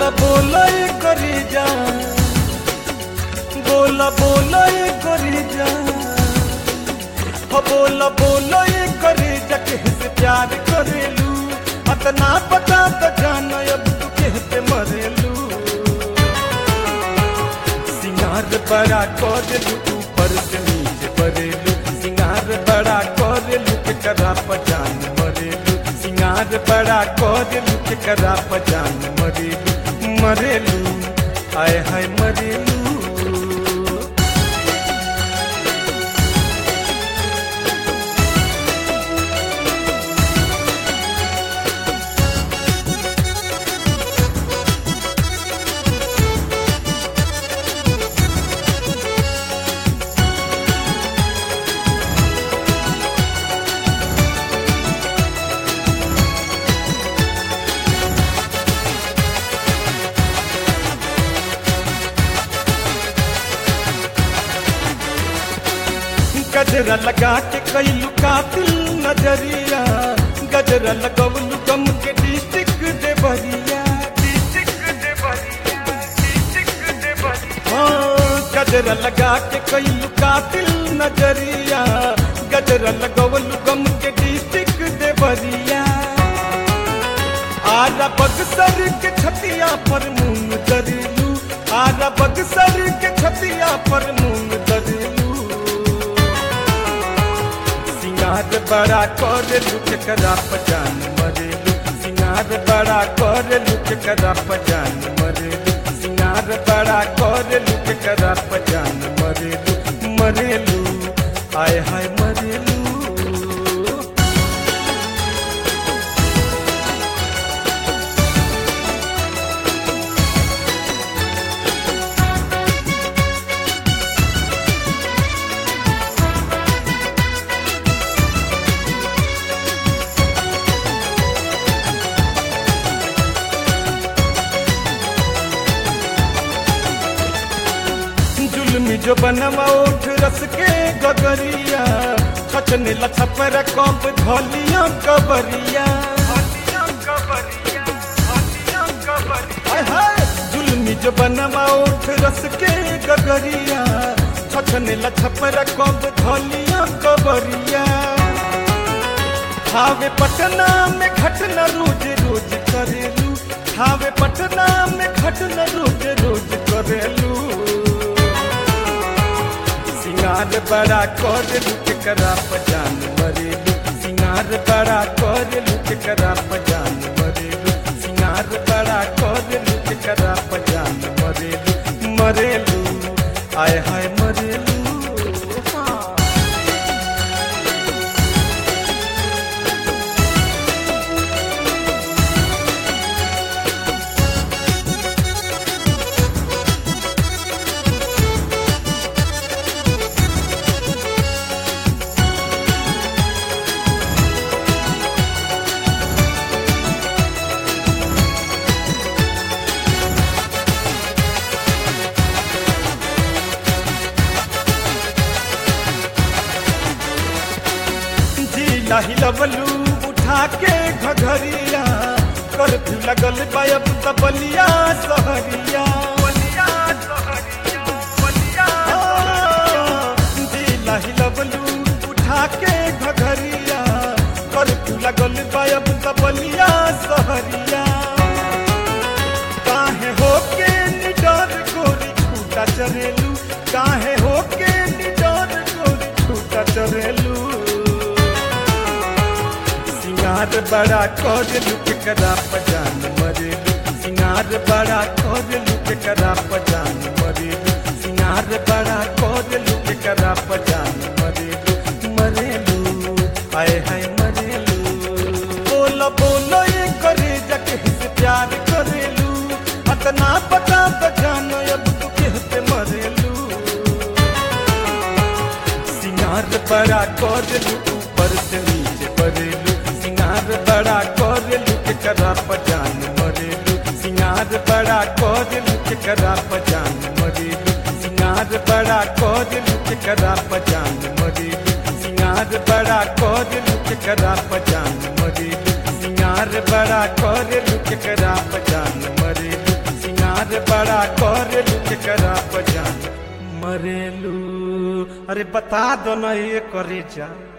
बोला बोला ये करी जा बोला बोला ये करी जा हो बोला बोला ये करी जा किससे प्यार करेलू अतना पता तो जान अब तू कहते मरेलू सिंगार बड़ा करेलू ऊपर से नीचे परेलू सिंगार बड़ा करेलू के करा पजान मरेलू सिंगार बड़ा करेलू के करा पजान मरेलू मरेलू आय हाय मरेलू गजरा लगा के कैलू कातिल नजरिया गजरा लगवलू गम के डिस्ट्रिक्ट देवरिया हाँ, गजरा लगा के कैलू कातिल नजरिया गजरा लगवलू गम के डिस्ट्रिक्ट देवरिया आरा बक्सर के छतिया पर मूंग दरिलू आरा बक्सर के छतिया पर मूंग दरिलू सिंगार बड़ा कर लुक करा पजान मरेलू सिंगार बड़ा कर लुक करा पजान मरेलू सिंगार बड़ा कर लुक करा पजान मरेलू मरेलू आय हाय मरेलू जुलमी जो बनवा उठ रस के गगरिया छचने लछपर कप धलिया कबरिया हाय हाय, जुलमी जो बनवा उठ रस के गगरिया छचने लछपर कप धलिया कबरिया हावे पटना में घटना रोज रोज करेलू हावे पटना में घटना रोज रोज करेलू सिंगार बड़ा कर लुक करा पजान मरेलू सिंगार बड़ा कर लुक करा पजान मरेलू सिंगार बड़ा कर लुक करा पजान मरेलू मरेलू आय हाय मरेलू हाँ। जिला हिलवलू उठा के घघरिया कर्फ्यू लगल बायब तबलिया सहरिया हाँ, जिला हिलवलू उठा के घघरिया कर्फ्यू लगल बायब तबलिया सहरिया काहे होके निडर गोरी छूटा चरेलू काहे होके निडर गोरी छूटा चरेलू सिंगार बड़ा कर लुक करा पजान मरेलू सिंगार बड़ा कर लुक करा पजान मरेलू सिंगार बड़ा कर लुक करा पजान मरेलू मरेलू आय हाय मरेलू बोला बोला ये करे जके से प्यार करेलू अतना पता तो जान अब तू कहते मरेलू सिंगार बड़ा कर ऊपर से नीचे परेलू सिंगार बड़ा कर के करा पजान मरेलू सिंगार बड़ा कर के करा पजान मरेलू सिंगार बड़ा कर के करा पजान मरेलू सिंगार बड़ा कर के करा पजान मरेलू सिंगार बड़ा कर के करा पजान मरेलू सिंगार बड़ा करेलू के करा पजान मरेलू अरे बता दो ना ये करे जा